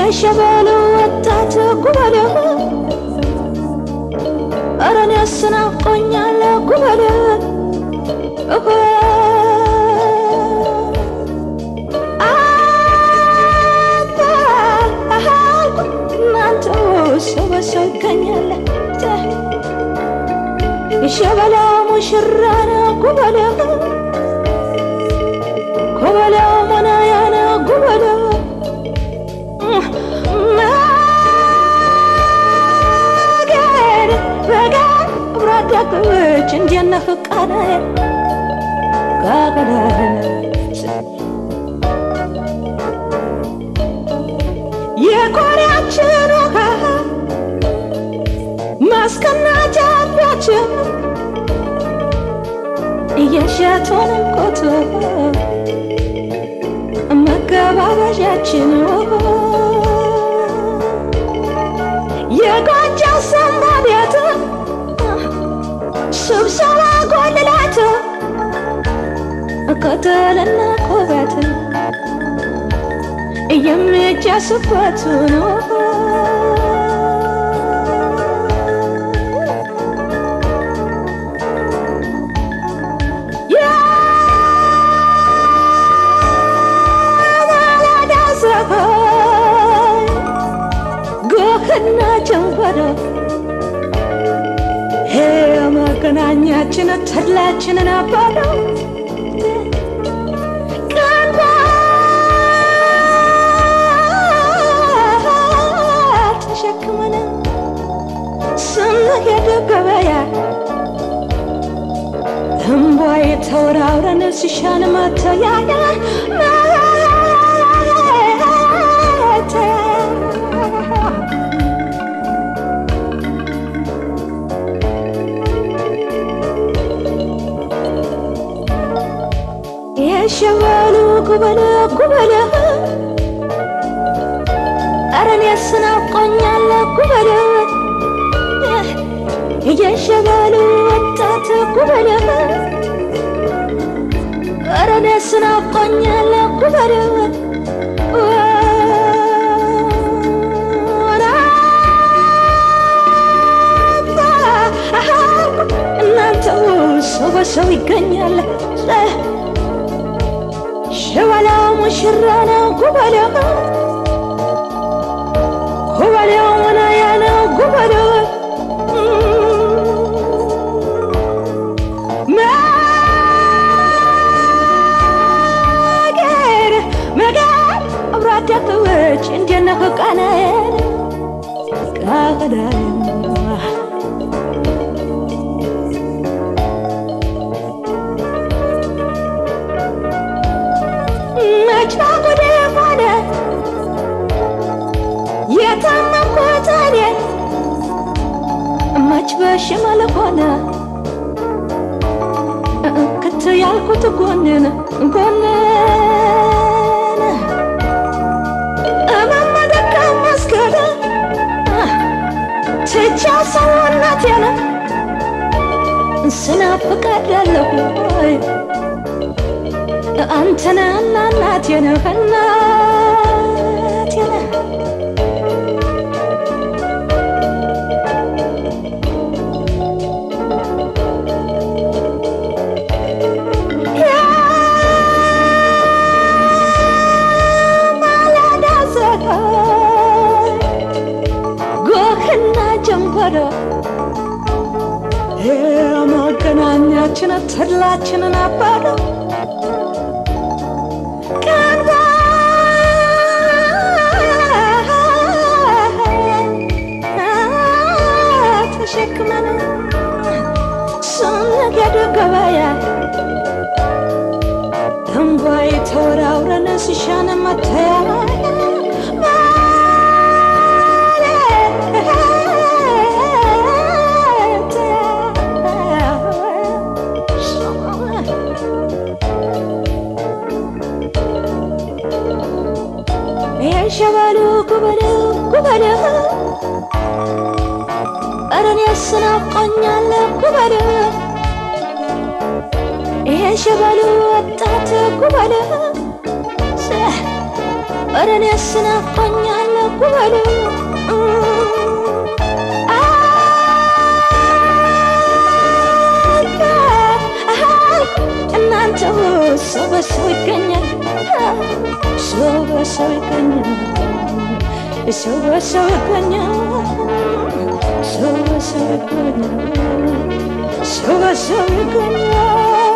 የሸበሉ ወጣት ጉበሌ ኧረ እኔስ ናፍቆኛል ጉበሌ እናንተ ሰው በሰው ይገኛል የሸበላ ሙሽራ ነው ጉበሌ ጉበሌው መናያ ነው ጉበሌ መገድ በጋር ብራዳቅች እንዲነህ ቃናዬ ጋገዳነች የቆሪያችን ውሃ ማስቀናጃባችን እየሸቶን ኮቶ መገባበዣችን የጎጃ ሰንባ ቤት ስብሰባ ጎልላት ከተልና ኮበት የሚጃስበት ነው የማለዳ ፀሐይ ጎህና ጀንበሮ መገናኛችን ተድላችንን አባለው ተሸክመን ስንሄድ ገበያ እምቧይ ተወራውረን ሲሻን መተያያ የሸበሉ ጉበለ ጉበለ ኧረ እኔስ ናፍቆኛል ጉበለ የሸበሉ ወጣት ጉበለ ኧረ እኔስ ናፍቆኛል ጉበለ እናንተ ሰው በሰው ይገኛል ሸበላው ሙሽራ ነው ጉበሌው ጉበሌው መናያ ነው ጉበሌው መገር መገር አብሮ አደግዎች እንዴነህ ቃናዬን ቃናዬን መች ባጉዴ ሆነ የታመምኩት እኔ መች በሽመል ሆነ ክት ያልኩት ጎንን ጎንን እመመደካ መስገድ ትቻው ሰውነቴን ስናፍቃለሁ አንተነ እና እናቴ ነህ እናቴ ነህ የማለዳ ፀሐይ ጎህና ጀንበሮ የመገናኛችን ተድላችንን አባረው ተሸክመን ስንሄድ ገበያ እንቧይ ተወራውረን ሲሻን መተያ የሸበሉ ጉበለ ጉበለ ኧረ እኔስ ናፍቆኛል ጉበለ ይሄ ሸበሉ ወጣት ጉበለ ኧረ እኔስ ናፍቆኛል ጉበሉ እናንተ ሰው በሰው ይገኛል ሰው በሰው ይገኛል ሰው በሰው ይገኛል ሰው በሰው ይገኛል ሰው በሰው ይገኛል